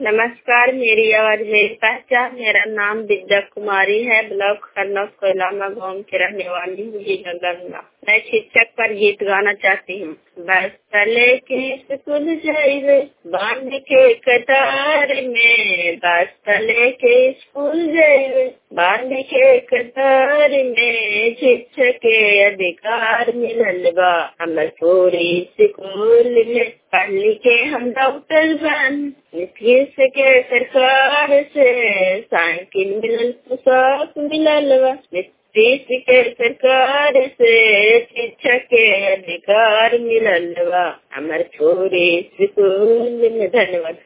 नमस्कार मेरी आवाज मेरी पहचान मेरा नाम विद्या कुमारी है ब्लॉक खरनौत कोयलामा गाँव की रहने वाली हूँ जी गंगा मैं शिक्षक पर गीत गाना चाहती हूँ बस तले के स्कूल जाइए बांध के कतार में बस तले के स्कूल जाइए बांध के कतार में शिक्षक के अधिकार मिलल बा हमर पूरी स्कूल में पढ़ लिखे हम डॉक्टर बन नीतीश के सरकार से साइकिल मिलल पोशाक मिलल बा नीतीश के सरकार से शिक्षक के अधिकार मिलल बा हमर पूरी स्कूल में धन्यवाद